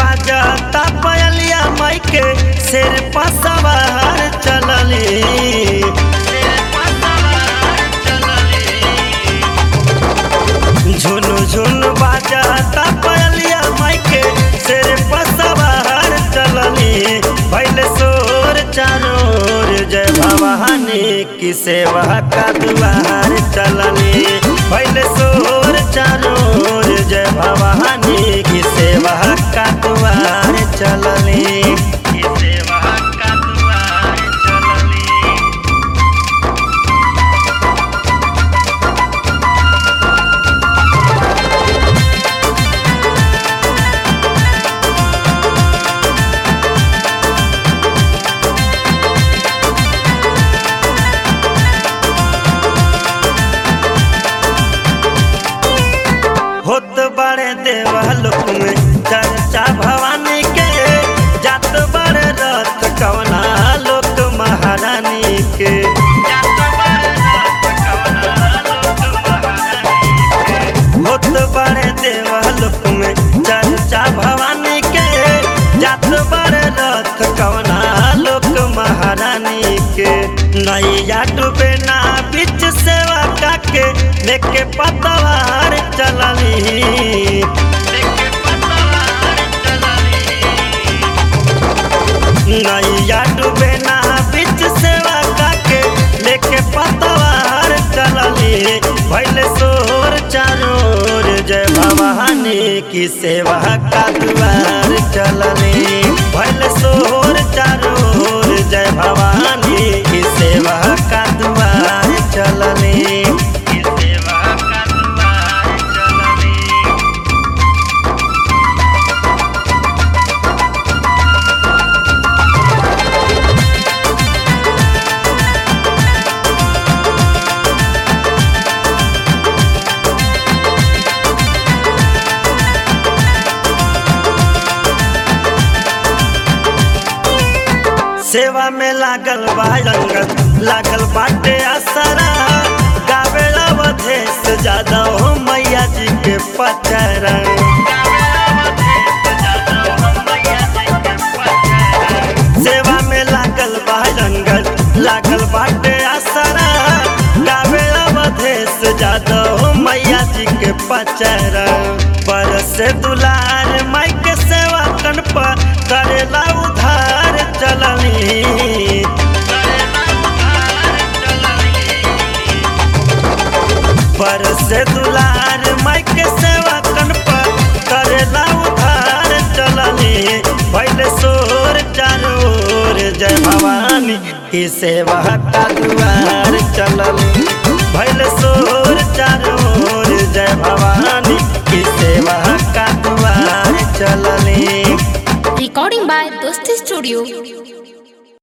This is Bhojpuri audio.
बाजता पयलिया माई के शेर पसवार चलली झुनु झुनु बाजता पयलिया माई के शेर पसवार चलली भैल सोर चारोर जय भवानी की सेवा का दुआर चलनी भैल सोर चारोर जय भवानी की सेवा का दुआर चलनी की सेवा का दुआर चलनी होत बड़े देवलोक में चर्चा भवानी के जात बड़े रथ कवना लोक महारानी के होत बड़े देवलोक में चर्चा भवानी के जात बड़े रथ कवना लोक महारानी के नैया डूबे ना बीच सेवा काके लेके पतवार चलनी नैया डूबे ना बीच सेवा काके लेके पतवार चलनी भैले सोर चारोर जय भवानी की सेवा का दुआर चलनी भैले सोर चारोर जय भवानी की सेवा का दुआर चलनी की सेवा का दुआर चलनी सेवा में लागल बा रंगत लागल बाटे असरा गावेला वधेस ज्यादा हो मैया जी के पचरा सेवा में लागल बा रंगत लागल बाटे असरा गावेला वधेस ज्यादा हो मैया जी के पचरा पर से दुलार माई के सेवा कन पर करेला उधार चलनी पर से दुलार माई के सेवा कन पर करेला उधार चलनी भैल सोर चारोर जय भवानी की सेवा का दुआर चलनी भैल सोर चारोर जय भवानी की सेवा का दुआर चलनी Recording by Dosti Studio.